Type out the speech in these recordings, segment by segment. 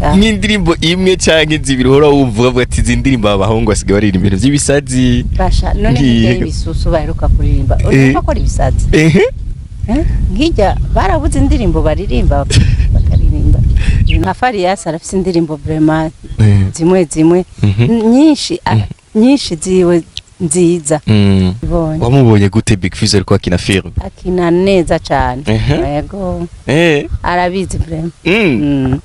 cyane nk'indirimbo imwe canke zibiri uhora wumva uvuga ati izi ndirimbo aba bahungu basigaye baririmba ibintu vy'ibisazi basha none Ngiye. nk'ijya y'ibisusu baheruka kuririmba Eh. urumva ko ari ibisazi ehe Eh? nk'ijya barabuze indirimbo baririmba bakaririmba nka fariyasi arafise indirimbo vrema Eh. zimwe zimwe Mhm. nyinshi a- nyinshi ziwe nziza Mm. ibonye wamubonye gute big fizz ariko akina film akina neza cyane Ehe. yego eh arabizi vrema mm. Mm.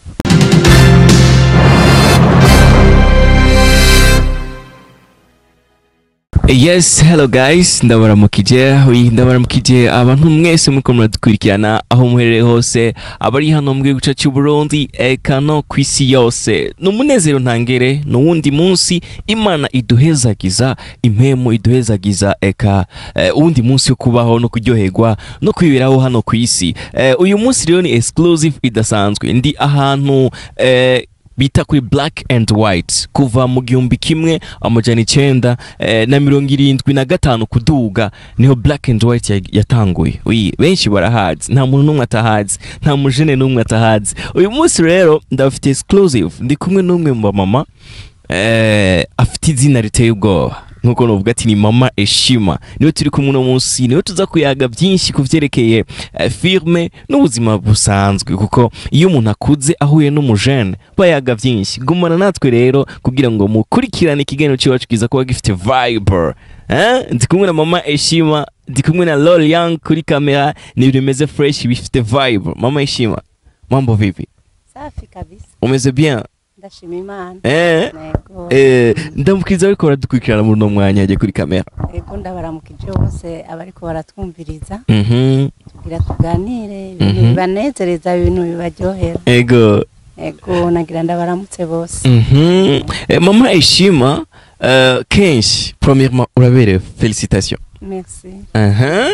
Yes, hello guys, ndabaramukije, oui, ndabaramukije abantu mwese muko muradukurikirana aho muherereye hose, abari hano mu gihugu cyacu Burundi, eka no kwisi yose. Numunezero ntangere, nuwundi munsi Imana iduhezagiza, impemu iduhezagiza eka eh, uwundi munsi wo kubaho no kuryoherwa no kwiberaho hano kwisi. Eh, uyu munsi rero ni exclusive idasanzwe. Ndi ahantu eh, bita kuri black and white kuva mu gihumbi kimwe amajana icenda eh, na mirongo irindwi na gatanu kuduga niho black and white ya- yatanguye Ui, benshi barahazi nta muntu n'umwe atahazi nta mujene n'umwe atahazi uyu munsi rero ndabafite exclusive ndi kumwe n'umwe mu bamama eh, afite izina riteye ubwoba nkuko novuga ati ni mama eshima niwe turi kumwe uno munsi niwe tuza kuyaga byinshi ku vyerekeye eh, firme n'ubuzima busanzwe kuko iyo umuntu akuze ahuye n'umujene bayaga byinshi gumana natwe rero kugira ngo mukurikirane ikiganiro cyacu kiza kuba gifite vibe eh? ndi kumwe na mama eshima ndi kumwe na lol young kuri kamera ni ibintu bimeze fresh bifite vibe mama eshima mambo vipi safi kabisa umeze bien ndashima imana eh? yego Eh, ndamukiriza ariko baradukurikirana muri uno mwanya yagiye kuri kamera yego ndabaramukije bose abariko baratwumviriza Mhm. tugira tuganire ibintu Mhm. bibanezereza ibintu bibaryohera ego yego nagira ndabaramutse bose Mhm. Eh, mama eshima eh, kenshi premièrement uraberewe félicitation merci Aha.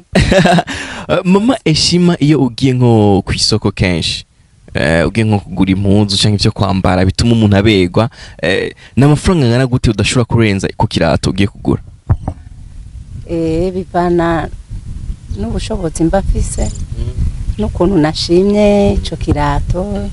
Eh, mama eshima iyo ugiye nko ku isoko kenshi eh, ugiye nko kugura impunzu cyangwa ibyo kwambara bituma umuntu aberwa eh, ni amafaranga angana gute udashobora kurenza ku kirato ugiye kugura eh bivana n'ubushobozi mba mfise n'ukuntu nashimye ico kirato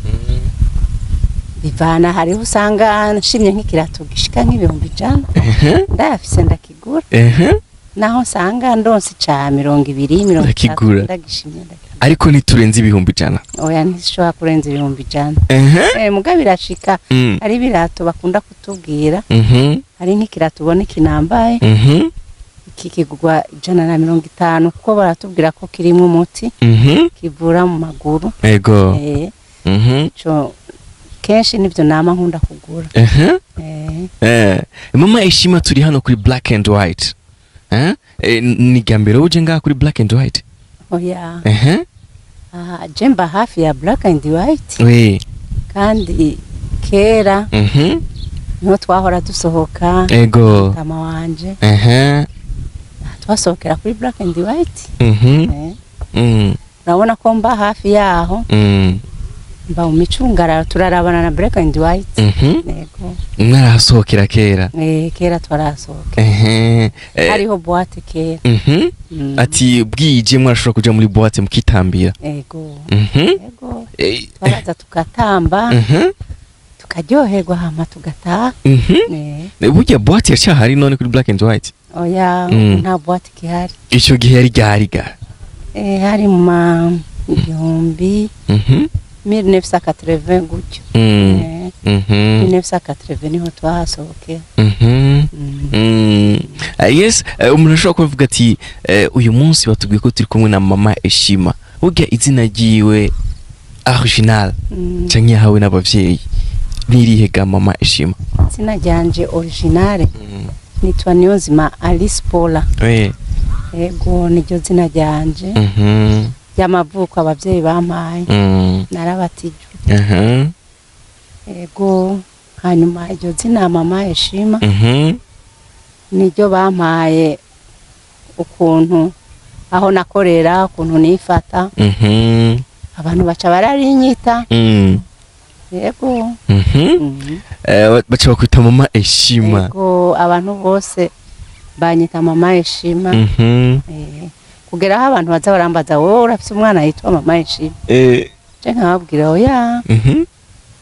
bivana hariho usanga nshimye nk'ikirato gishika nk'ibihumbi ijana Ehe, ndayafise ndakigura ehe. naho nsanga ndonse ca mirongo ibiri mirongo itatu Ndakigura. ndagishimye ndakigura ariko ntiturenze ibihumbi ijana oya ntishobora kurenza ibihumbi ijana Ehe. eh muga birashika Mm. hari ibirato bakunda kutubwira Mhm. hari nk'ikirato ubona kinambaye Mhm. iki kigurwa ijana na mirongo itanu kuko baratubwira ko kirimo umuti Mhm. kivura mu maguru ego eh Mhm. ico kenshi nivyo nama nkunda kugura Ehe. eh Eh, mama eshima turi hano kuri black and white eh? Eh, ni irya mbere uje ngaha kuri black and white oya Ehe. aha je mba hafi ya black and white we kandi kera Mhm. niho twahora dusohoka ego mama wanje Ehe. twasohokera kuri black and white Mhm. eh Mm. urabona ko mba hafi yaho Mm. mba mu micungararo turarabana na black and white Mhm. yego mwarahasohokera kera eh kera twarasohoka Ehe. Eh, hariho boîte kera mhm. Mm. ati bwije mwarashobora kuja muri boîte mukitambira yego Mhm. yego Eh, twaraza tugatamba mhm. tukaryoherwa hama tugataha Mhm. eh Eh, burya boîte yacyahari none kuri black and white oya Mm. nta boîte gihari ico gihe yari ryariga eh hari mu ma igihumbi Mhm. 1980 gutyo Mm. eh Mhm. 1980 niho twahasohokera Mhm. Mm. Mm. Uh, yes uh, umuntu ashobora kuvuga ati uh, uyu munsi batubwiye ko turi kumwe na mama eshima burya izina ryiwe original Mm. canke yahawe n'abavyeyi nirihe ga mama eshima izina ryanje originale nitwa niyonzima alice paula we yego niryo zina ryanje mhm ry'amavuko abavyeyi bampaye mm narabatijwe aha yego hanyuma iryo zina mama eshima mhm niryo bampaye ukuntu aho nakorera ukuntu nifata mhm abantu baca bararinyita mm yego mhm Mhm. Eh, baca bakwita mama eshima yego abantu bose banyita mama eshima mhm Eh, kugera aho abantu baza barambaza wowe urafise umwana yitwa mama eshima eh je nkababwira oya mhm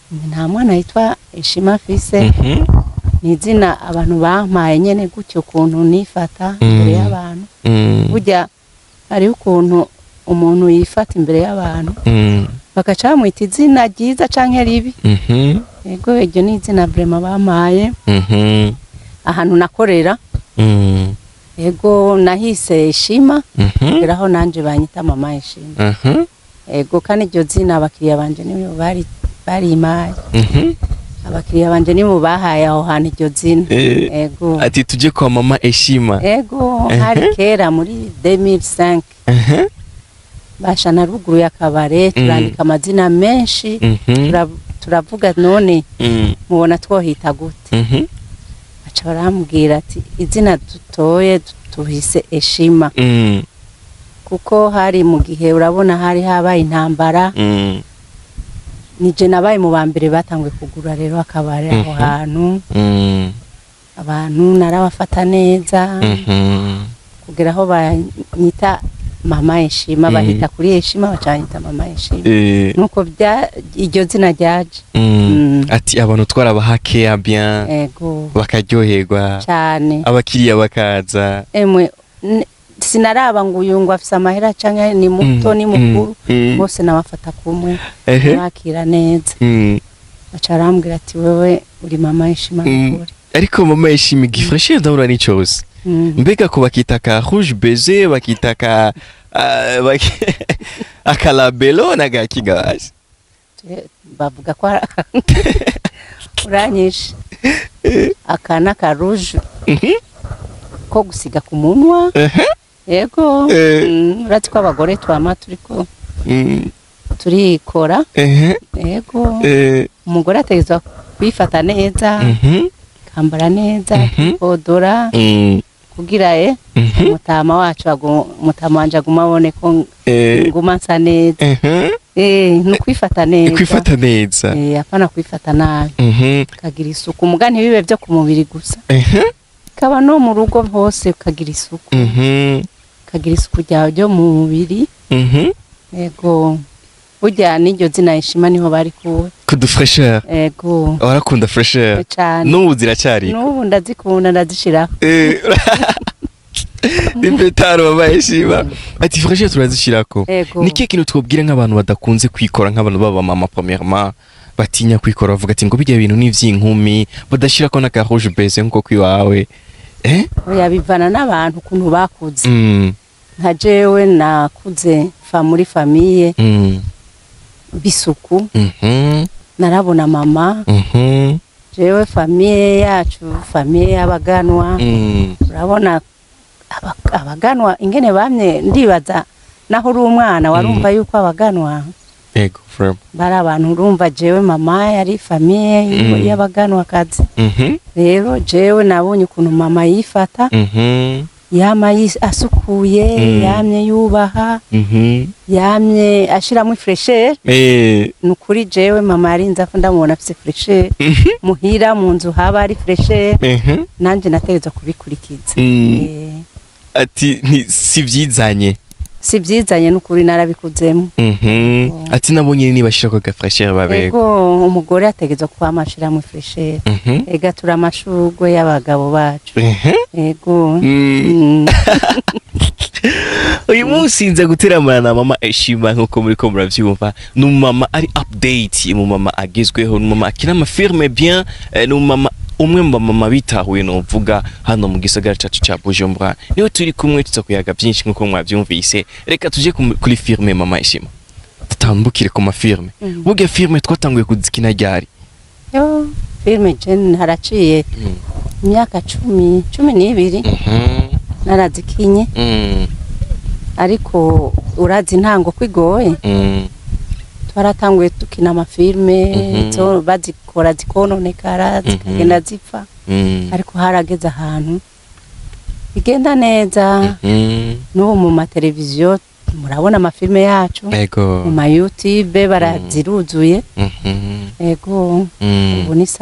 nta mwana yitwa ishima afise Mhm. ni izina abantu bampaye nyene gutyo ukuntu nifata Mm. imbere y'abantu Mm. burya hariho ukuntu umuntu yifata imbere y'abantu Mm. bagaca bamwita izina ryiza canke ribi Mhm. ego iryo ni izina vrema bampaye Mhm. ahantu nakorera Mm. ego nahise ishima Mhm. kugera aho nanje banyita mama ishima Mhm. ego kandi iryo zina abakiriya banje nibo bari barimaye Mhm. abakiriya banje nibo bahaye aho hantu iryo zina Eh, ego ati tuje kwa mama eshima ego Ehe. hari kera muri 2005 Mhm. basha na ruguru y'akabare turandika amazina menshi Mhm. tura- turavuga none Mm. mubona twohita gute Mhm. baca barambwira ati izina dutoye tuhise eshima Mm. kuko hari mu gihe urabona hari habaye intambara Mm. nije nabaye mu ba mbere batanguye kugura rero akabare aho Mhm. hantu Mm. abantu narabafata neza Mhm. kugera aho banyita mama eshima Mhm. bahita kuri eshima baca banyita mama eshima Eh, nuko bya iryo zina ryaje mm. Mm. ati abantu twarabaha keya bien ego bakaryoherwa cyane abakiriya bakaza emwe n- sinaraba ngo uyu ngo afise amahera canke ni muto Mm, ni mukuru mm, mm. bose nabafata kumwe Ehe. bakira neza Mm. baca barambwira ati wewe uri mama eshima Mm. nukuri ariko mama yishima igifreshe ndabura ni cyose Mm. mbega ko bakita ka rouge beze bakita ka ah, baki- akalabelo nagakigabaje Ture- bavuga ko ari- uranyishe aka ni akaruje ko gusiga ku munwa yego Eh. Mm, uretse ko abagore twama turiko Mm, turikora ehe, yego eh, umugore ategerezwa kwifata neza mhm, kambara neza Mhm. kodora mm, kugira e mhm, umutama wacu agu- umutama wanje aguma abone ko eh, nguma nsa neza mhm. eh ni ukwifata neza kwifata neza eh apana kwifata nabi Mhm, ukagira isuku muga ntibibe byo ku mubiri gusa ehe, kaba no mu rugo hose ukagira isuku mhm, ukagira isuku ryawe ryo mu mubiri mhm. yego burya n'iryo zina ishima niho bari kuwe kudu fresheur yego warakunda fresheur cyane n'ubu ziracyari n'ubu ndazikunda ndazishiraho Eh, impetaro mama yishima ati fresheur turazishirako yego ni kihe kintu twabwira nk'abantu badakunze kwikora nk'abantu baba mama premièrement batinya kwikora bavuga ati ngo bijya bintu ni ivy'inkumi badashirako n'aka rouge beze nkuko kwiwawe eh oya bivana n'abantu ukuntu bakuze mm, nka jewe nakuze fa muri famiye mm, bisuku mhm, narabona mama mhm, jewe famiye yacu famiye y'abaganwa mm, urabona aba- abaganwa ingene bamye ndibaza naho uri umwana warumva yuko abaganwa ego vraiment bari abantu urumva jewe mama yari famiye Mm. y'abaganwakazi mhm, rero jewe nabonye ukuntu mama yifata mhm, yama yis- asukuye Mm. yamye yubaha mhm. yamye ashiramo ifreshere Eh, ni ukuri jewe mama yarinze afu ndamubona afise freshere mhm, muhira mu nzu haba ari freshere mhm, nanje nategerezwa kubikurikiza mm. Eh, ati nti si vyizanye si byizanye n'ukuri narabikuzemo Mhm. Oh. ati nabonye nibashirako aga fresheur babego ego umugore ategerezwa kuba amashiramo freshere Mhm, ega turi amashurwe y'abagabo bacu mhm. ego Mm. Mm. uyu munsi nza guteramana na mama eshima nkuko muri ko muravyumva ni umumama ari update umumama agezweho ni umumama akina amafirme bien eh, ni umumama umwe mu bamama bitahuye novuga hano mu gisagara cacu ca bujumbura niwe turi kumwe tuza kuyaga vyinshi nkuko mwavyumvise reka tuje ku- kuri firme mama eshima tutambukire ku mafirme Mm. burya firme twatanguye kuzikina ryari yo filime jeni haraciye imyaka cumi cumi n'ibiri Mhm. narazikinye Mm. ariko urazi intango ko igoye Mm. twaratanguye dukina amafilime Mhm. zo bazikora zikononekara Mhm. zikagenda zipfa Mm. ariko harageze ahantu bigenda neza Mhm. n'ubu mu mateleviziyo murabona amafilime yacu ego mu ma youtube baraziruzuye Mhm. ego Mm. ubu ni sawa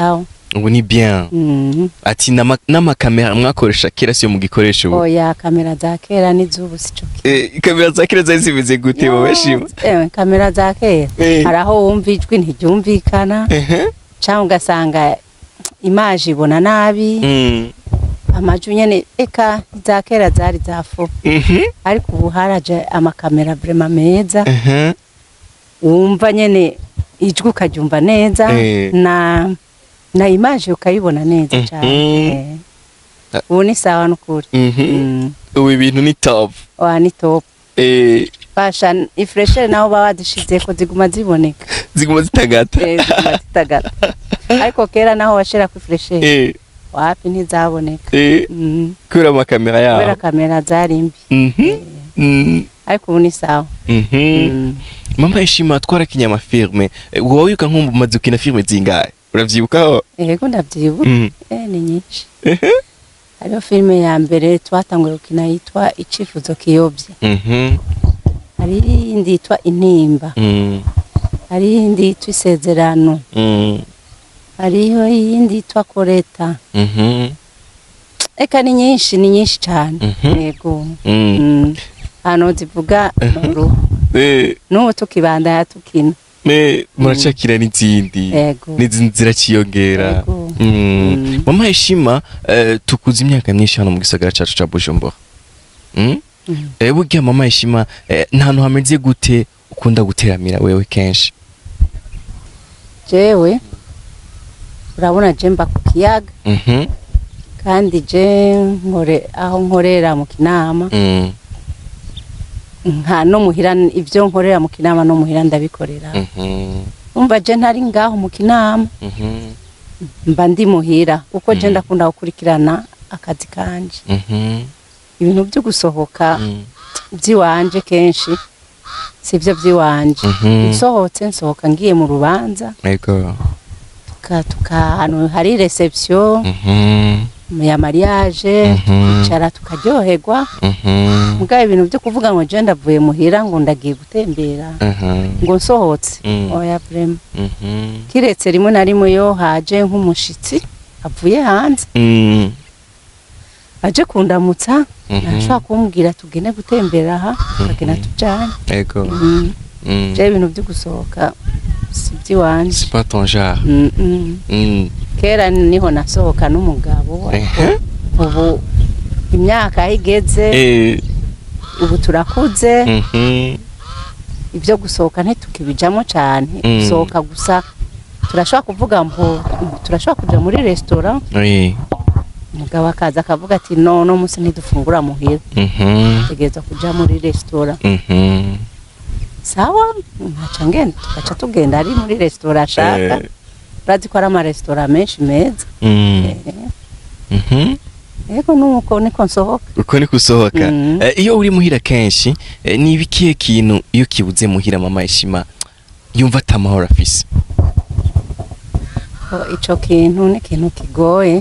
ubu ni bien Mhm. ati n'ama- n'amakamera mwakoresha kera siyo mugikoresha ubu oya kamera za kera n'izubu sico Eh, kamera za kera zari zimeze gute wowe shima Ewe, kamera za kera Eh. hari aho wumva ijwi ntiryumvikana Ehe. cyangwa ugasanga imaje ibona nabi Mm. amajwi nyene eka za kera zari za fu Mhm. ariko ubu haraje amakamera vrema meza Ehe. wumva nyene ijwi ukaryumva neza Eh. na na imaje ukayibona neza Mhm. cyane Eh. ubu ni sawa n'ukuri Mhm. Mm. ubu ibintu ni top wa ni top Eh, fasha ifreshere naho baba badushize ko ziguma ziboneka ziguma zitagata Eh, ziguma zitagata ariko kera naho washira ku ifreshere Eh, wapi ntizaboneka eh, Mm. kubera amakamera kubera yabo kamera zari mbi Mhm. Mm. ariko ubu ni sawa Mhm. Mm. mama ishima twarakinye amafilme Eh, wowe wibuka nko umaze gukina filme zingahe uravyibukaho yego ndavyibuka Mm. eh ni nyinshi Ehe. hariho filime ya mbere twatanguye gukina yitwa icifuzo kiyobye Mhm. hari iyindi yitwa intimba Mm. hari iyindi yitwa isezerano Mm. hariho iyindi yitwa koreta Mhm. eka ni nyinshi ni nyinshi cyane Mhm. yego Mm. Mm. hano zivuga noruhu Eh, n'ubu tukibandanya tukina eh, muracakira n'izindi yego n'izindi ziraciyongera Yego. Mm. Mm. mama ishima eh, tukuze imyaka myinshi hano mu gisagara cacu ca bujumbura Mm? Mm. Eh, burya mama ishima eh, nta hantu hameze gute ukunda guteramira wewe kenshi jewe urabona je mba ku kiyaga Mhm. kandi je nkore aho nkorera mu kinama Mm. nka no muhira ibyo nkorera mu kinama no muhira ndabikorera Mhm. umva je ntari ngaho mu kinama Mhm. mba ndi muhira kuko je Mm. ndakunda gukurikirana akazi kanje Mhm. ibintu byo gusohoka Mm. by'iwanje kenshi sivyo by'iwanje Mhm. nsohotse nsohoka ngiye mu rubanza Ego. tuka tuka ahantu hari reception Mhm. ya mariage Mhm. tukicara tukaryoherwa Mhm. mugabo ibintu byo kuvuga ngo je ndavuye muhira ngo ndagiye gutembera Mhm. ngo nsohotse Mm. oya vrema Mhm. kiretse rimwe na rimwe yo haje nk'umushitsi avuye hanze Mm. aje kundamutsa Mhm. ntashobora kumbwira tugende gutembera aha tukagenda Mhm. tujyane Ego. Mm. Mm. je ibintu byo gusohoka si iby'iwanje C'est pas ton genre. Mm, mm. Mm. kera niho nasohoka n'umugabo Ehe. ubu imyaka aho igeze Eh. ubu turakuze Mhm. ibyo gusohoka ntitukibijamo cyane Mm. gusohoka gusa turashobora kuvuga ngo turashobora kujya muri resitora Oui. umugabo akaza akavuga ati no no munsi ntidufungura muhira Mhm. tegereza kujya muri resitora Mhm. sawa nkaca ngenda tugaca tugenda ari muri resitora ashaka Eh. urazi ko ari amaresitora menshi meza Mm. Eh, Mhm. yego nuko niko nsohoka uko ni kusohoka Mm. Eh, iyo uri muhira kenshi eh, ni ibikiye kintu iyo kibuze muhira mama ishima yumva atamahoro afise ko ico kintu ni ikintu kigoye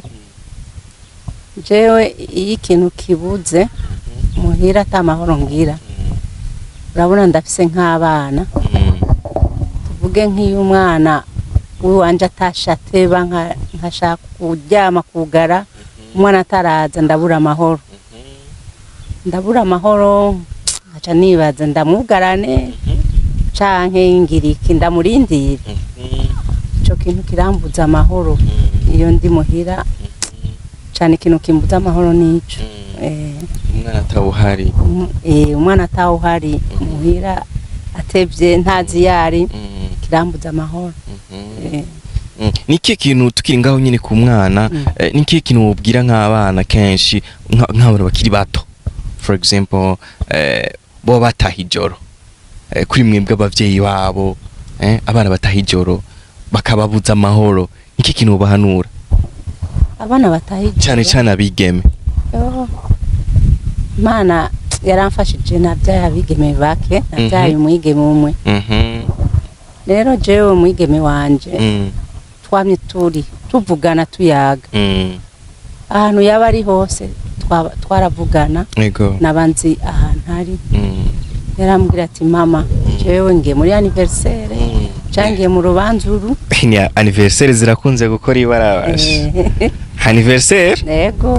jewe iyo ikintu kibuze muhira ata mahoro ngira urabona ndafise nk'abana Mm. tuvuge nk'iyo umwana w'iwanje atashe ateba nka- nkashaka kuryama kugara umwana ataraza ndabura amahoro ndabura amahoro nkaca nibaza ndamugarane canke ngira iki ndamurindire ico kintu kirambuza amahoro iyo ndi muhira cane ikintu kimbuza amahoro nico eh, umwana atawuhari um- eh, umwana atawuhari muhira atevye ntazi yari Mm. kirambuza amahoro Mhm. eh, Mm. ni ikihe kintu tukiri ngaho nyine ku mwana Mm. eh, ni ikihe kintu wobwira nk'abana kenshi nka- nk'abana bakiri bato for example eh, bo bataha ijoro eh, kuri mwebwe abavyeyi babo eh, abana bataha ijoro bakababuza amahoro ni ikihe kintu wobahanura abana batahije cyane cyane abigeme Yo, Imana yaramfashije nabyaye abigeme bake nabyaye Mhm. umwigeme umwe Mhm. rero jewe umwigeme wanje Mm. twamye turi tuvugana tuyaga Mm. ahantu yaba ari hose twaba- twaravugana Ego. naba nzi ahantu ari Mm. yarambwira ati mama jewe ngiye muri anniversaire Mm. cangiye mu rubanza uru ni anniversaire zirakunze gukora ibarabasha Eh, anniversaire ego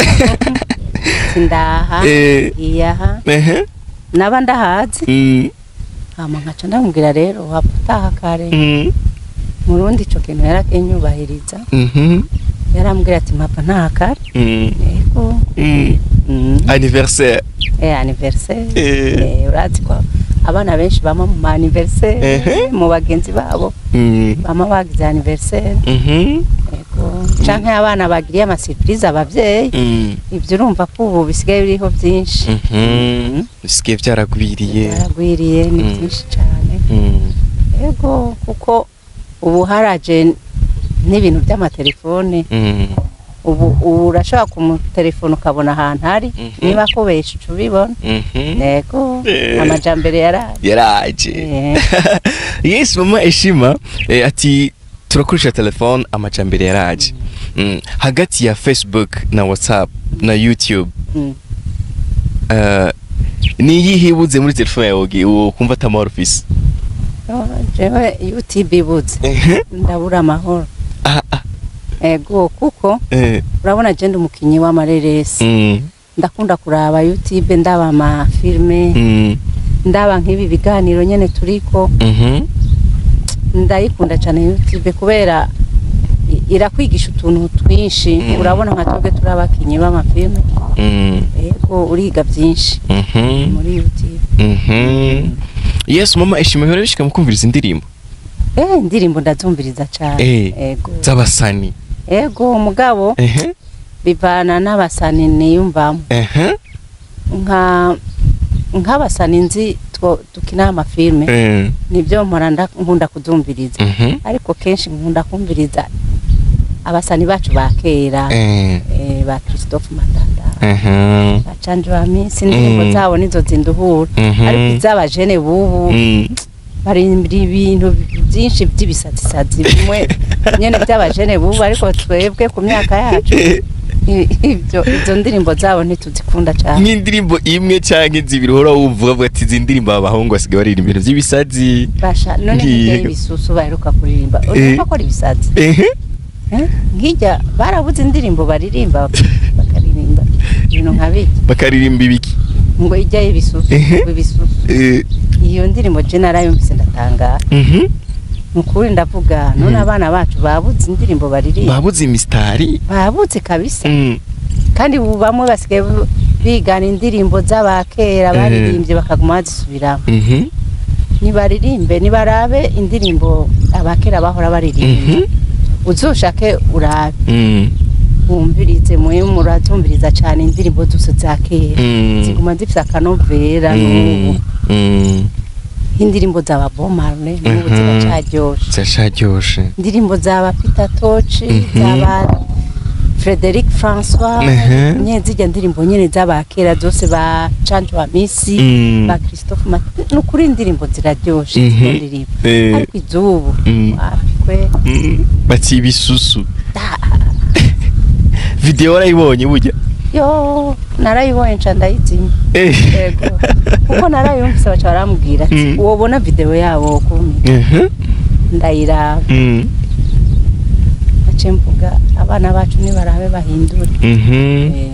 sindaha Eh. iyaha ehe naba ndahazi Mm, hama nkaca ndamubwira rero wapfa utaha kare mm, mu rundi ico kintu yarakenyubahiriza mhm, yarambwira ati mpapa ntaha kare mm, ego mm. Mm. anniversaire eh anniversaire Eh. eh urazi ko abana benshi bama mu ma anniversaire Ehe. mu bagenzi babo Mm, bama bagize anniversaire mhm, ego canke abana bagiriye ama surprise abavyeyi mm, ivyo urumva ko ubu bisigaye biriho byinshi mhm. bisigaye byaragwiriye byaragwiriye ni Mm. byinshi cyane Mm, ego kuko ubu haraje n'ibintu by'amatelefone mm, ubu ubu urashobora kumutelefona ukabona ahantu ari Mhm. niba akubesha uca ubibona mhm. ego Eh. amajambere yaraje yaraje Eh. yes mama eshima eh, ati turakoresha telefone amajambere yaraje mm. hagati ya facebook na whatsapp na youtube Mm. uh, ni iyihe ibuze muri telefone yawe ugi- ukumva atamahoro ufise Oh, jewe youtube ibuze ndabura amahoro Ah, ah, ego kuko eh, urabona je ndi umukinyi w'amareresi mm, ndakunda kuraba youtube ndaba amafilme mm, ndaba nk'ibi biganiro nyene turiko mhm, ndayikunda cyane youtube kubera i- irakwigisha utuntu twinshi Mm. urabona nka twebwe turi abakinyi b'amafilme mm, ego uriga byinshi mhm, muri youtube mhm. yes mama eshima ihora bishika mu kumviriza indirimbo eh indirimbo ndazumviriza cyane Eh. ego z'abasani ego umugabo ehe bivana n'abasani niyumvamo ehe nka nk'abasani nzi two- dukina amafilme eh, nibyo mpora nda- nkunda kuzumviriza mhm, ariko kenshi nkunda kumviriza abasani bacu ba kera eh, eh, ba christophe matanda ehe, bacanje ba minsi indirimbo Mm. zabo nizo zinduhura Mhm. ariko iz'abajene bubu mm, barimbira ibintu byinshi by'ibisazisazi bimwe nyene by'abajene bubu ariko twebwe ku myaka yacu i- ibyo izo ndirimbo zabo ntituzikunda cyane nk'indirimbo imwe canke zibiri uhora wumva uvuga ati izi ndirimbo abahungu basigaye baririmba ibintu by'ibisazi basha none Ngiye. nk'ijya y'ibisusu baheruka kuririmba Eh. urumva ko ari ibisazi ehe Eh? nk'ijya barabuze indirimbo baririmba bakaririmba ibintu nka biki bakaririmba ibiki ngo ijya y'ibisusu Ehe. ngo ibisusu Eh, iyo ndirimbo je narayumvise ndatangara mhm. ni ukuri ndavuga none Mm. abana bacu babuze indirimbo baririmba babuze imisitari babuze kabisa Mm, kandi ubu bamwe basigaye bu- bigana indirimbo z'abakera Eh. baririmbye bakaguma bazisubiramo mhm, nibaririmbe nibarabe indirimbo abakera bahora baririmba mhm, uzoshake urabe mm, wumvirize mwe murazumviriza cyane indirimbo zose za kera mm, ziguma zifite akanovera mm, n'ubu mm. indirimbo zaba bomarne n'ubu Mhm. ziracaryoshe zirasharyoshe indirimbo zaba Peter Toci Mhm. zaba Frederic François Mhm. nyene zijya ndirimbo nyene z'abakera zose ba Chanjo wa Misi Mm. ba Christophe Mat nukuri indirimbo ziraryoshe Mhm. izo ndirimbo Eh. ariko izubu Mm. wapi kwe Mm, bati ibisusu Da. video warayibonye burya yo narayibonye nca ndayizimya Eh. yego kuko narayumvise baca barambwira ati Mm. wobona video yabo kumi Mhm, ndayiraba mm, nace mvuga abana bacu nibarabe bahindure mhm, Eh,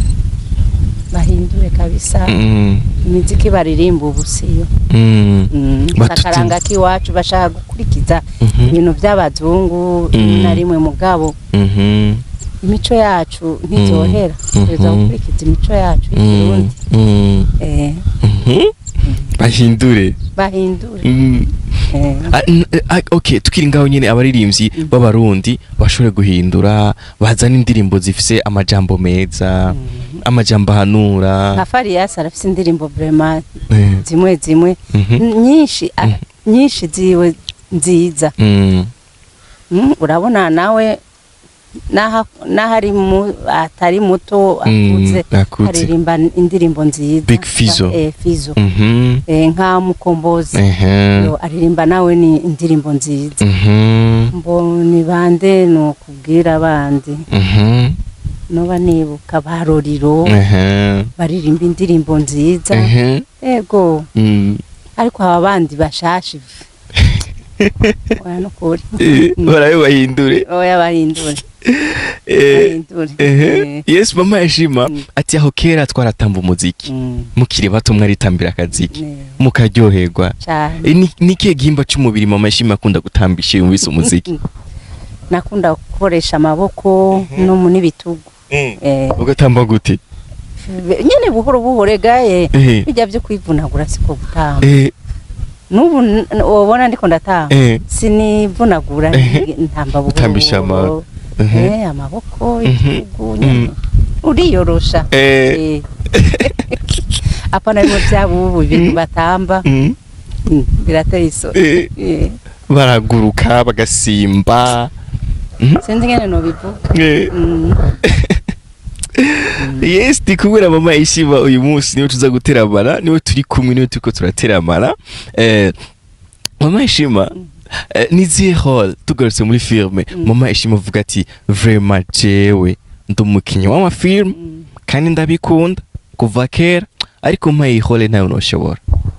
bahindure kabisa mm, imiziki baririmba ubu siyo mm. Mm, Batuti- akaranga k'iwacu bashaka gukurikiza Mhm. ibintu by'abazungu rimwe Mm. na rimwe mugabo Mhm, imico yacu ntizohera Mm. tuza Mhm. gukurikiza imico yacu mm, y'ikirundi mm. Eh, Mhm. bahindure bahindure Mm. Eh, Ah, n- eh, ah, okay tukiri ngaho nyine abaririmbyi Mm. b'abarundi bashobore guhindura bazana indirimbo zifise amajambo meza mm. amajambo ahanura nka fariyasi arafise indirimbo vrema Eh, zimwe zimwe mhm, nyinshi a- Mm. nyinshi ziwe nziza mm, Mm, urabona nawe naho naho ari mu- atari muto akuze mm, akuze aririmba indirimbo nziza Big Fizzo. eh, Fizzo Mhm, eh, nka mukombozi ehe, yo aririmba nawe ni indirimbo nziza mhm, mboni bande ni ukubwira abandi mhm, noba nibuka baroriro ehe, baririmba indirimbo nziza ehe, ego mm. ariko aba bandi bashashe oya nukuri Eh, barabe bahindure oya bahindure Eh, bahindure ehe. Eh, yes mama yashima Mm. ati aho kera twaratamba umuziki mm, mukiri bato mwaritambira akaziki ne- mukaryoherwa cyane Eh, ni ni ikihe gihimba cy'umubiri mama yashima akunda gutambisha iyo yumvise umuziki nakunda gukoresha amaboko no mu n'ibitugu Eh, ugatamba gute nyene buhoro buhoro gaye Eh. bijya byo kwivunagura siko gutamba Eh, n'ubu n- wabona ndiko ndatamba eh, sinivunagura Eh. ntamba buhoro Utambisha buhoro. ama- Mhm. Eh, amaboko Mhm. ibitugu nyene Mm. uriyorosha Eh. Eh. apana bimwe by'abubu ibintu batamba Mm. Mm, birateye isoni Eh, Eh. baraguruka bagasimba Mhm. sinzi ngene nobivuga Eh. Mm. yes ndi kubwira mama ishima uyu munsi niwe tuza guteramana niwe turi kumwe niwe turiko turateramana eh, mama ishima eh, ni zihe hall tugarutse muri filme Mm. mama ishima avuga ati vraiment jewe ndi umukinnyi w'amafilme Mm. kandi ndabikunda kuva kera ariko mpaye iyi hall ntawe noshobora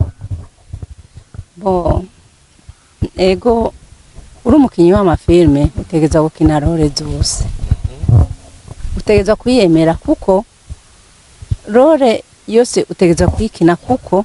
bo ego uri umukinnyi w'amafilme utegeza gukina role zose utegeza kuyemera kuko role yose utegeza kuyikina kuko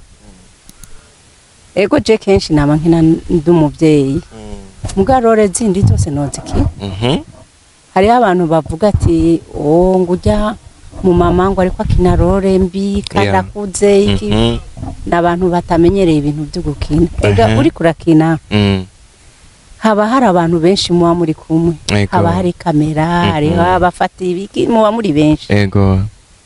ego je kenshi nama nkina ndi umuvyeyi muga role zindi zose nozikina Mhm. hariho abantu bavuga ati o ngujya mu mama ngo ariko akina role mbi kandi Yeah. akuze iki Mhm. n'abantu batamenyereye ibintu byo gukina ega Aha. uri kurakina Mm. haba hari abantu benshi muba muri kumwe Ego. haba hari kamera Mhm. hariho abafata ibiki muba muri benshi ego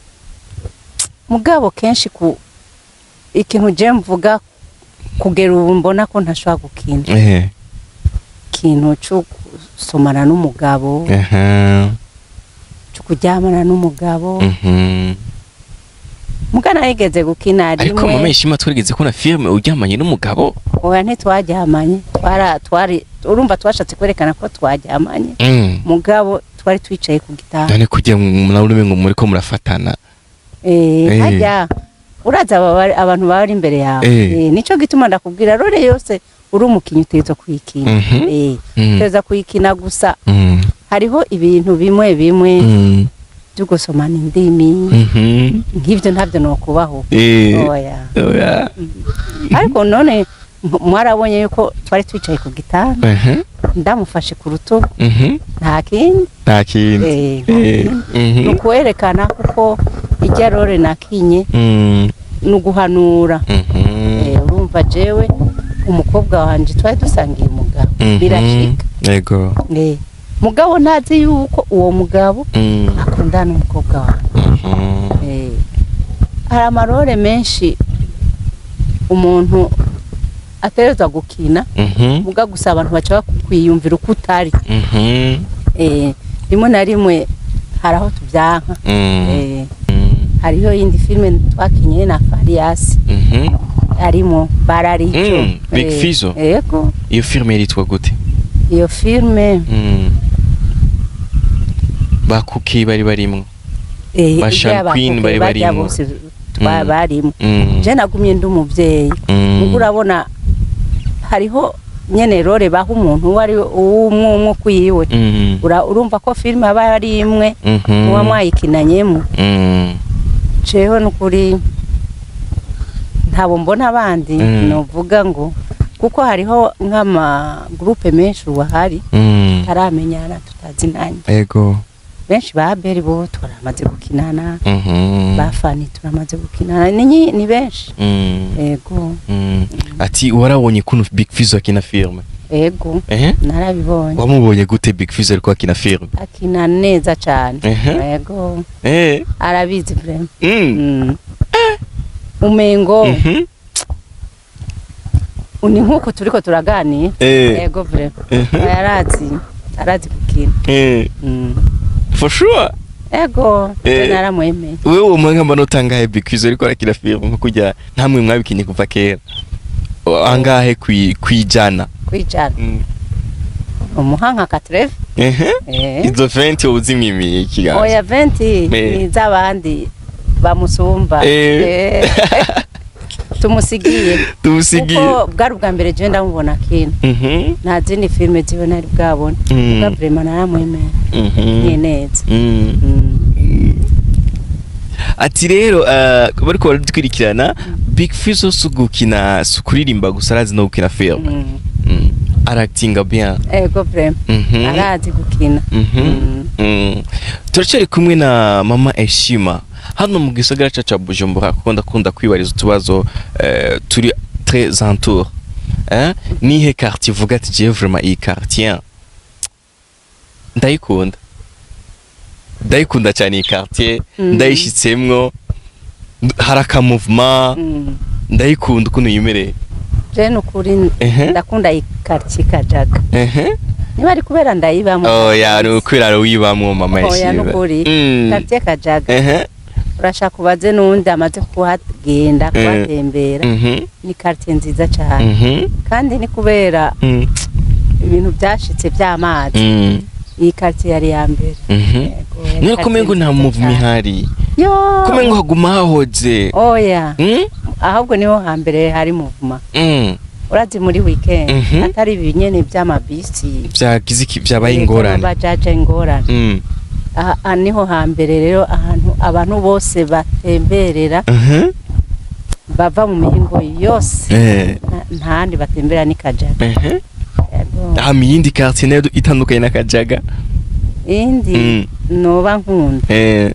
mugabo kenshi ku ikintu je mvuga kugera ubu mbona ko ntashobora gukina ehe ikintu cyo gusomana n'umugabo aha cyo kuryamana n'umugabo Mhm. muga narigeze gukina ariko mama rimwe ishima twarigeze kubona filme uryamanye n'umugabo oya ntitwaryamanye twara twari urumva twashatse kwerekana ko twaryamanye Mm. mugabo twari twicaye ku gitanda none kugira ngo nawe ngo muriko murafatana Eh, Eh. hajya uraza aba bari- abantu baba bari imbere yawe Eh. Eh, nico gituma ndakubwira role yose uri umukinnyi utegerezwa kuyikina Mhm. Eh, Mm. utegerezwa kuyikina gusa Mm. hariho ibintu bimwe bimwe Mm. byo gusomana indimi Mhm. nk'ibyo ntabyo nokubaho Eh. oya Oya. ariko none m- mwarabonye yuko twari twicaye ku gitanda Mhm. ndamufashe ku rutugu Mhm. nta kindi nta kindi Eh, nta Eh. kindi. Mhm. ni ukwerekana kuko ijya role nakinye Mm. ni uguhanura Mhm. Eh, urumva jewe umukobwa wanje twari dusangiye umugabo Mhm. birashika ego Eh, mugabo ntazi yuko uwo mugabo Mm. akundana n'umukobwa wanje Mhm. Eh, hari amarore menshi umuntu ategerezwa gukina Mhm. muga gusa abantu baca bakwiyumvira uko utari Mhm. Eh, rimwe na rimwe hari aho tubyanka Mm. Eh, Mm. hariho iyindi filime twakinye na Farias Mhm. harimo bararico Mm, Big Fizzo. yego iyo filme yitwa gute iyo filime Mm. bakuki bari barimwo eh, Ba ijya Sean Queen abantu bari bajya barimwo. bose twa- Mm. barimo Mm. je nagumye ndi umuvyeyi Mm. ubwo urabona hariho nyene role baha umuntu uwo ari umwe umwe kwiwe Mm. Ura- urumva ko filime aba ari imwe Mhm. muba mwayikinanyemo Mm. jewe nukuri ntabo mbona abandi Mm. novuga ngo kuko hariho nk'ama groupe menshi ubu ahari Mm. taramenyana tutazinanye ego benshi ba beri bo turamaze gukinana Mhm. ba fani turamaze gukinana ni nyi- ni benshi Mm. ego Mm. ati warabonye kuno big fizzo akina filme ego ehe narabibonye wamubonye gute big fizzo ariko akina filme akina neza cyane Ehe. ego eh arabizi vrema Mm. Mm. umengo Mhm. ni nk'uko turiko turaganira Eh. ego vrema Mhm. arazi arazi gukina Eh. Mm. for sure ego Eh. je naramwemeye wewe uwo mwanya mbona utangahe big fizzo ariko arakina filme nko kujya ntamwe mwabikinye kuva kera angahe kwi- kwijana kwicara Mm. umuhanka katreve ehe eh. izo venti wowe uzimwimiye ikiganza oya venti Eh. ni z'abandi bamusumba Eh. Eh. tumusigiye tumusigiye kuko bwari ubwa mbere je ndamubona kino Mhm, nta zindi filime ziwe nari bwabona Mm. ubwa vrema naramwemera mhm, nye neza mm. Mm. ati rero eh, bariko baradukurikirana big fizo si ugukina si ukuririmba gusa arazi no gukina film Mm. Mm. aractinga bien ego vrema Mhm. arazi gukina Mhm. Mm. Mm. turacyari kumwe na mama eshima hano mu gisagara cyacu cya bujumbura kuko ndakunda kwibariza utubazo eh, turi très entour eh? nihe quartier uvuga ati jewe vraiment iyi quartier ndayikunda ndayikunda cyane iyi quartier Mm. ndayishyitsemwo nd- hari akamuvuma Mm. ndayikunda ukuntu yimereye je nukuri Ehe. ndakunda ikartie kajaga ehe niba ari kubera ndayibamo oya ni ukwirara wibamwo mama oya eshima nukuri Mm. kartie kajaga ehe urashaka ubaze n'undi amaze kuhagenda kuhatembera mhm ni kartie nziza cyane mhm kandi ni kubera Mm. ibintu byashitse by'amazi Mm. iyi kartie yari ya mbere Mhm. Yego, yari None quartier kumengo nta nziza muvuma cyane. ihari yo kumengo haguma hahoze oya Mm? ahubwo niho hambere hari muvuma Mm. urazi muri weekend Mhm. atari ibinyene by'amabisi vyagize iki vyabaye ingorane bajaja ingorane Mm. aha aha niho hambere rero ahantu abantu bose batemberera Mhm. bava mu mihingo yose Eh. Nta- ntahandi batembera ni kajaga Mhm. Yego. aha mu yindi quartier nayo itandukanye n'akajaga iyindi Mm. noba nkunda Eh.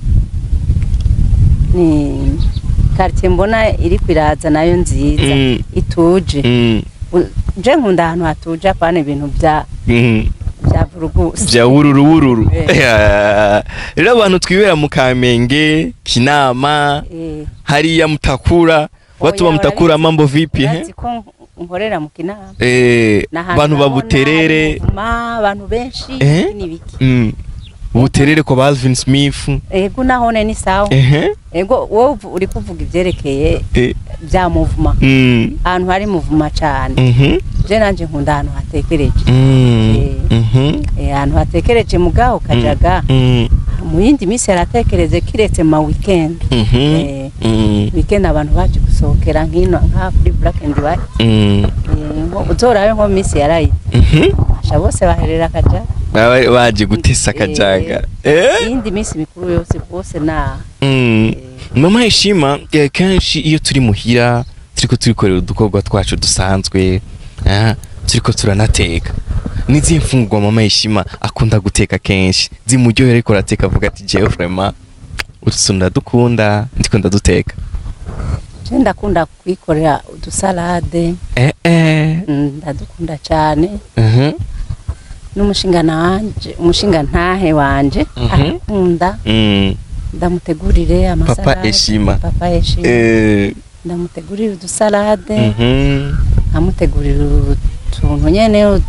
ni quartier mbona iri kwiraza nayo nziza Mm. ituje Mm. U- je nkunda ahantu hatuje apana ibintu bya Mhm. bya vurugusi vya wururu wururu Eh. Yeah. rero abantu twibera mu kamenge kinama Eh, hariya mutakura watu wa Oya, mutakura urabizi- mambo vipi he urazi ko nkorera mu kinama Eh, Ni ahantu bantu urabona babuterere hari umuvuma, abantu benshi Eh? ibiki n'ibiki Mm. buterere kwa Balvin Smith ego nahone ni sawa ehe ego wowe uvu- uri kuvuga ivyerekeye Eh. bya muvuma Mm. ahantu hari muvuma cane Mhm. je nanje nkunda ahantu hatekereje Mm. Eh. Mhm. Eh, ahantu hatekereje mugaho kajaga Mm. mu yindi minsi yaratekereje kiretse ma weekend Mhm. Eh. Mm. weekend abantu baje gusohokera nkino nka kuri black and white Mm. Eh, nko- uzorabe nko minsi yaraye Mhm. asha bose baherera kajaga Baba baje gutesa akajaga eh iyindi minsi mikuru yose bose na Mm. Eh. mama heshima eh, kenshi iyo turi muhira turiko turikorera udukorwa twacu dusanzwe ah, turiko turanateka n'izihe mfungurwa mama heshima akunda guteka kenshi zimuryohera ariko arateka avuga ati jewe vraiment utu ndadukunda ndiko ndaduteka je ndakunda kwikorera udusalade eh eh mm, ndadukunda cyane mhm n'umushinga wanje umushinga ntahe wanje Mhm. arakunda mm ndamutegurire amasalade Eshima. papa eshima eh ndamutegurira udusalade mhm nkamutegurira utuntu nyene ut-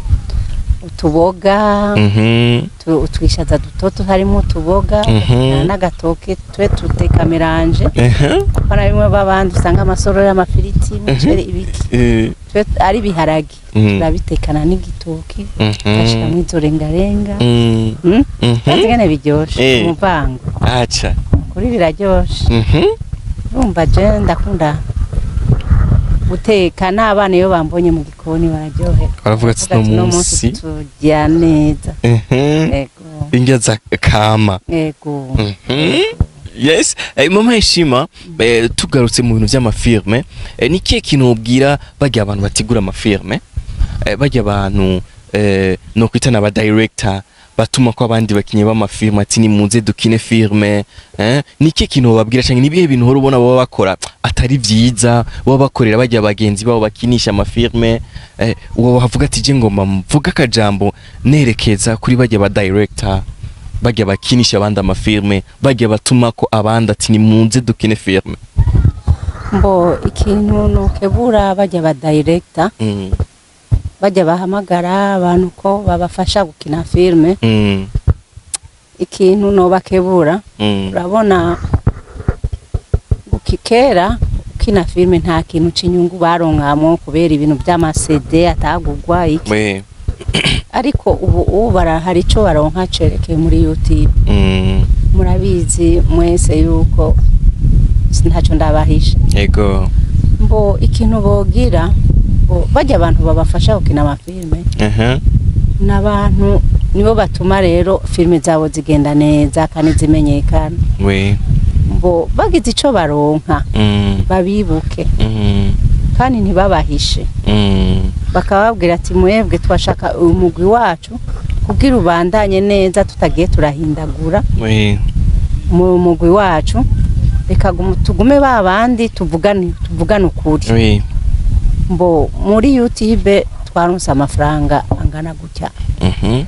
utuboga mhm tu- utwishaza dutoto harimo utuboga Mhm. n'agatoke twe tuteka meranje eh pana bimwe babandi usanga amasorori amafiriti umuceri ibiki eh twe ari ibiharage Mm. turabitekana n'igitoki mhm tugashiramo izo rengarenga mm Mm? mhm Kazi ngene biryoshe Eh. umuvango acha kuri biraryoshe mhm urumva je ndakunda guteka n'abana iyo bambonye mu gikoni bararyohera baravuga ati Baravuga no "Uno munsi turya neza mhm ego indya za kama ego Mhm. yes eh, mama heshima eh, tugarutse mu bintu by'amafirme eh, ni kihe kintu ubwira bajya abantu bategura amafirme eh, bajya abantu eh, no kwitana aba director batuma ko abandi bakinyi b'amafirme ati nimuze dukine firme eh, ni kihe kintu bababwira cyangwa ni ibihe bintu uhora ubona baba bakora atari byiza baba bakorera bajya bagenzi babo bakinisha amafirme eh, uwo wavuga ati je ngomba mvuga akajambo nerekeza kuri bajya ba director bajya bakinisha abandi amafirme bajya batuma ko abandi ati nimunze dukine firme mbo ikintu nokebura bajya ba director mm. bajya bahamagara abantu ko babafasha gukina filme mm. ikintu nobakebura mm. urabona ukikera ukina filme nta kintu c'inyungu baronkamo kubera ibintu by'amasede atagugwa iki we ariko ubu ubu bara hari ico baronka cerekeye muri youtube mm. murabizi mwese yuko ntaco ndabahisha ego mbo ikintu bogira bo- bajya abantu babafasha gukina amafilme aha n'abantu nibo batuma rero filime zabo zigenda neza kandi zimenyekana we mbo bagize ico baronka mm babibuke mm kandi ntibabahishe mm bakababwira ati mwebwe twashaka umugwi wacu kugira ubandanye neza tutagiye turahindagura we mu mugwi wacu reka gumu- tugume ba bandi tuvugane tuvugane ukuri we mbo muri youtube twaronse amafaranga angana gutya mhm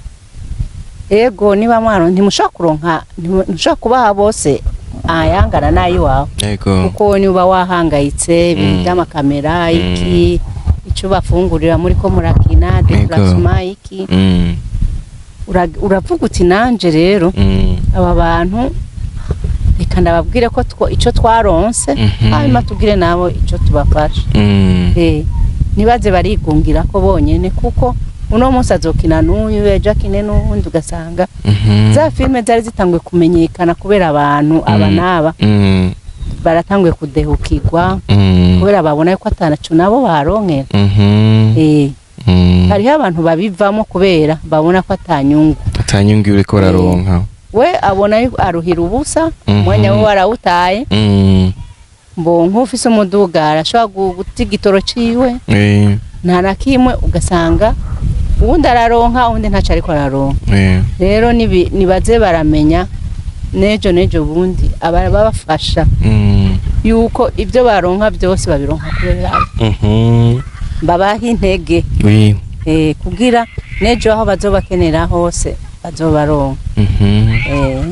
ego niba mwaro ntimushobora kuronka ntimu- ntimushobora kubaha bose ayangana n'ay'iwawe yego kuko niba wahangayitse ibintu Mm. by'amakamera iki icyo bafungurira muri ko murakina deplacement iki mm ura- uravuga uti nanje rero mm aba bantu reka ndababwire ko two- ico twaronse Mhm. hanyuma tubwire nabo ico tubafasha mm Eh, ntibaze barigungira ko bonyene kuko uno munsi azokina n'uyu ejo akine n'uwundi ugasanga mhm za filime zari zitanguye kumenyekana kubera abantu aba Mm. n'aba mm baratanguye kudehukirwa mm kubera babona yuko atanacu nabo baronkera mhm Eh, mm hariho abantu babivamo kubera babona ko atanyungu atanyungu uriko uraronka we abona yuko aruhira ubusa Mhm. umwanya we warawutaye mm mbo nk'ufise umuduga arashobora gu- guta igitoro ciwe we nta na kimwe ugasanga uwundi araronka uwundi ntaco ariko araronka we rero nibi- nibaze baramenya nejo nejo bundi ababafasha mm yuko ibyo baronka byose babironka kubera abo. mhm babaha intege we eh, kugira nejo aho bazobakenera hose bazobaronka mhm eh,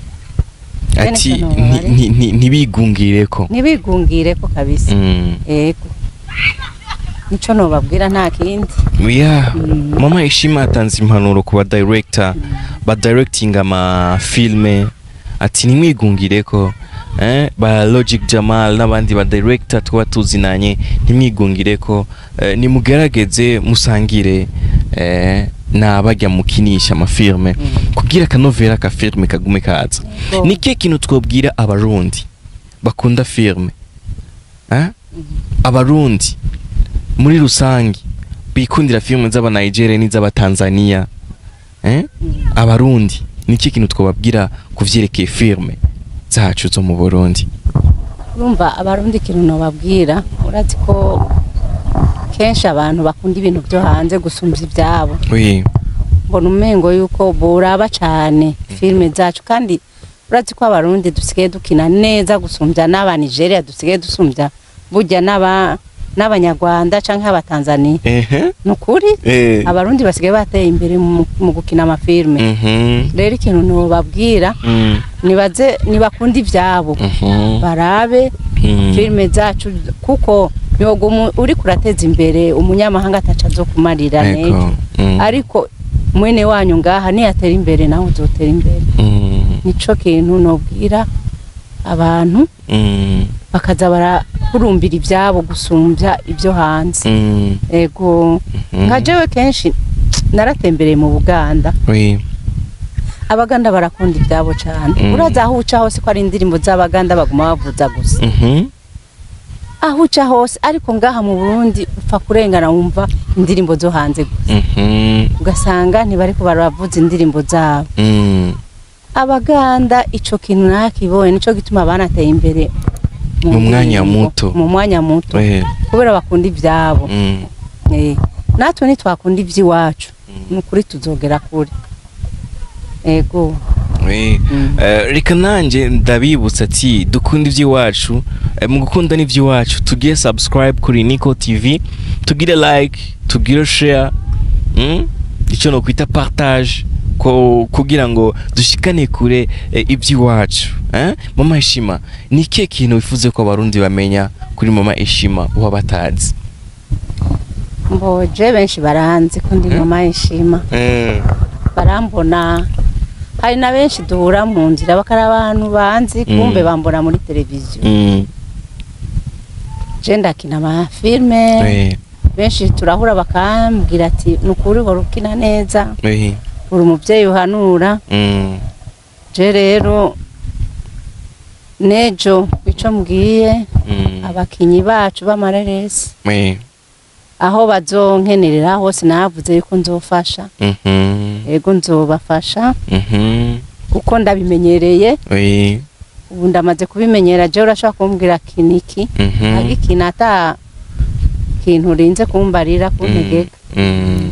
ati Bene kano nti- babare. nti- nti- ntibigungireko ntibigungire ko kabisa mm ego nico nobabwira nta kindi yeah Mm. mama ishima atanze impanuro ku badirector badirectinga amafilme ati ntimwigungireko eh, ba logic jamal n'abandi badirector tuba tuzinanye ntimwigungireko eh, nimugerageze musangire eh, n'abajya mukinisha amafilme Mm. kugira akanovera ka filme kagume kaza Ego. ni kihe kintu twobwira abarundi bakunda filme eh? abarundi muri rusange bikundira filime z'abanigeria n'iz'abatanzania eh? Mm. abarundi ni iki kintu twababwira ku vyerekeye filme zacu zo mu burundi urumva abarundi ikintu nobabwira urazi ko kenshi abantu bakunda ibintu byo hanze gusumvya ibyabo oui mbona umengo yuko boraba cane filime zacu kandi urazi ko abarundi dusigaye dukina neza gusumbya n'abanigeria dusigaye dusumbya burya n'aba n'abanyarwanda canke abatanzania ehe ni ukuri eh abarundi basigaye bateye imbere mu, mu gukina amafilime mhm rero ikintu nobabwira mm nibaze nibakunda ivyabo mhm barabe mm filime zacu kuko yogo uri kurateza imbere umunyamahanga ataca zo kumarira nejo Ego. Mm. ariko mwene wanyu ngaha niyatera imbere nawe uzotera imbere Mm. nico kintu nobwira abantu Mm. bakaza barahurumbira ivyabo gusumbya ibyo hanze Mm. ego Mhm. nka jewe kenshi naratembereye mu buganda oui abaganda barakunda ibyabo cyane Mm. uraza aho uca hose ko ari indirimbo z'abaganda baguma bavuza gusa mhm aho uca hose ariko ngaha mu burundi upfa kurengana wumva indirimbo zo hanze gusa mhm ugasanga ntibariko baravuza indirimbo zabo mm abaganda ico kintu nakibonye nico gituma banateye imbere Mu mwanya ndirimbo, muto. mu mwanya muto oui kubera bakunda ivyabo mm Eh, natwe nitwakunda ivy'iwacu ni ukuri tuzogera kure ego oui Mm. Eh, reka nanjye ndabibutsa ati dukunda iby'iwacu Eh, mu gukunda n'iby'iwacu tugire subscribe kuri Nico TV tugire like tugire share mm? icyo no kwita partage ko kugira ngo dushikane kure eh, iby'iwacu eh? mama ishima ni ikihe kintu wifuze ko abarundi bamenya kuri mama ishima uba batazi mboje benshi baranzi ko ndi Mm. mama yishima mm. barambona hari na benshi duhura mu nzira bakari abantu banzi kumbe bambona muri televiziyo Mm. je ndakina amafilme oui benshi turahura bakambwira ati ni ukuri uhora ukina neza oui uri umubyeyi uhanura mm. je rero nejo ico mbwiye Mm. abakinyi bacu b'amareresi Oui. aho bazonkenerera hose navuze yuko nzofasha Mhm. ego nzobafasha Mhm. kuko ndabimenyereye Oui. ubu ndamaze kubimenyera jewe urashobora kumbwira kiniki Mhm. agikina ata kintu urinze kumbarira kuntegeka Mm.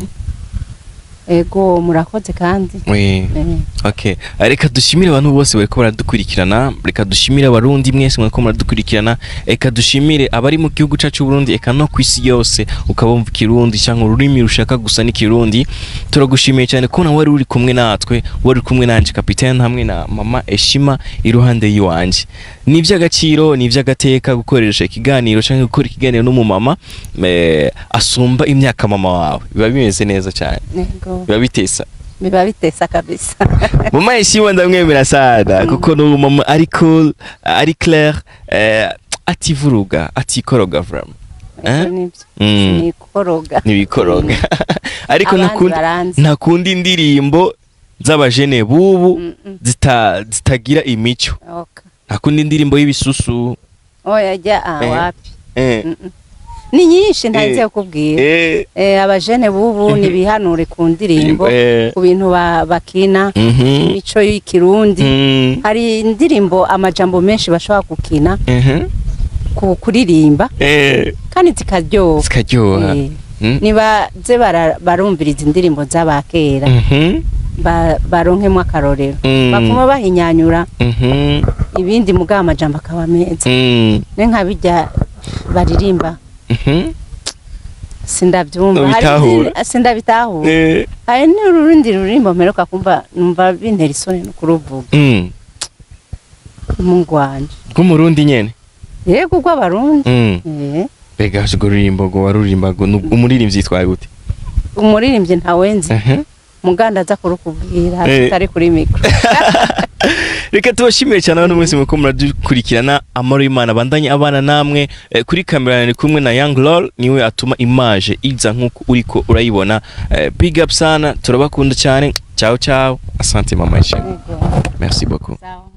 ego murakoze kandi Oui. Eh, Okay. Reka dushimire abantu bose bariko baradukurikirana, reka dushimire abarundi mwese mwariko muradukurikirana, reka dushimire abari mu gihugu cacu Burundi, eka no kwisi yose ukabumva ikirundi cyangwa ururimi rushaka gusa n'ikirundi. Turagushimiye cyane ko nawe wari uri kumwe natwe, wari uri kumwe nanje kapitene hamwe na mama Eshima iruhande yiwanje. Ni ivy'agaciro, ni ivy'agateka gukoresha ikiganiro cyangwa gukora ikiganiro n'umumama eh, asumba imyaka mama wawe. Biba bimeze neza cyane. ego Biba bitesa biba bitesa kabisa mama yishimwe ndamwemera sana kuko ni umumama ari cool ari clair eh, ativuruga atikoroga vraiment Eh? Ego nivyo Mm, nikoroga ntibikoroga ariko abandi ntakundi baranzi ntakunda indirimbo z'abajene bubu Mm, mm. zita- zitagira imico Oka. ntakunda indirimbo y'ibisusu oya jya ah, Eh. wapi eh, Mm, mm. ni nyinshi ntarinze kukubwira eh, Eh, abajene bubu nibihanure ku ndirimbo eh, ku bintu ba- bakina mhm, imico y'ikirundi mm, hari indirimbo amajambo menshi bashobora gukina mhm, ku kuririmba eh, kandi zikaryoha zikaryoha Eh, Mm, nibaze bara- barumviriza indirimbo z'abakera mhm, ba- baronkemo akarorero mm, bapfuma bahinyanyura mhm, ibindi mugabo amajambo akaba meza mm, ne nka bijya baririmba mhm, sindabyumva Hari Ntubitahura. izindi- sindabitahura eh, hari n'urundi rurimbo mperuka kumva numva bintera isoni no kuruvuga mm. mungu wanje rw'umurundi nyene yego urw'abarundi Mm. Eh, mbega urwo rurimbo ngo warurimba ngo ni umuririmbyi yitwaye gute umuririmbyi ntawenzi Mhm. muganda aza kurukubwira Eh. tutari kuri mikoro reka tubashimire cyane abantu mwese muko muradukurikirana amaro y'imana bandanye abana namwe eh, kuri kamera ni kumwe na young lol niwe atuma image iza nk'uko uriko urayibona Eh, big up sana turabakunda cyane ciao ciao asante mama ishema Yego. merci beaucoup Sawa.